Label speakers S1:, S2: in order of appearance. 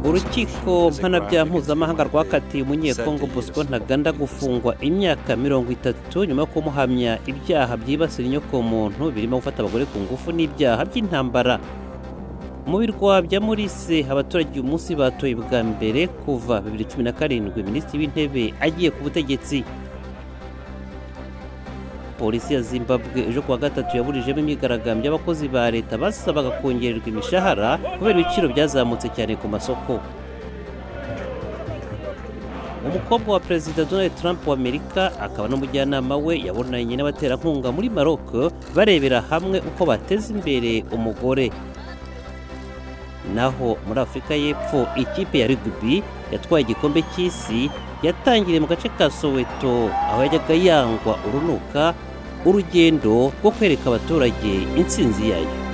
S1: urukiko mpanabyaha mpuzamahanga rwakatiye umunyekongo bosco ntaganda gufungwa imyaka mirongo itatu nyuma yo kumuhamya ibyaha byibasira inyokomuntu birimo gufata abagore ku ngufu n'ibyaha by'intambara mu birwa bya murise abaturage uyu munsi batoye bwa mbere kuva 2017 minisitiri w'intebe agiye ku butegetsi polisi ya zimbabwe ejo kuwa gatatu yaburijemo imyigaragambyo y'abakozi ba leta basabaga kongererwa imishahara kubera ibiciro byazamutse cyane ku masoko umukobwa wa perezida donald trump wa amerika akaba n'umujyanama we yabonanye n'abaterankunga muri maroc barebera hamwe uko bateza imbere umugore naho muri afurika y'epfo ikipe ya rugby yatwaye igikombe cy'isi yatangiriye mu gace ka soweto aho yajyaga yangwa urunuka urugendo rwo kwereka abaturage intsinzi yayo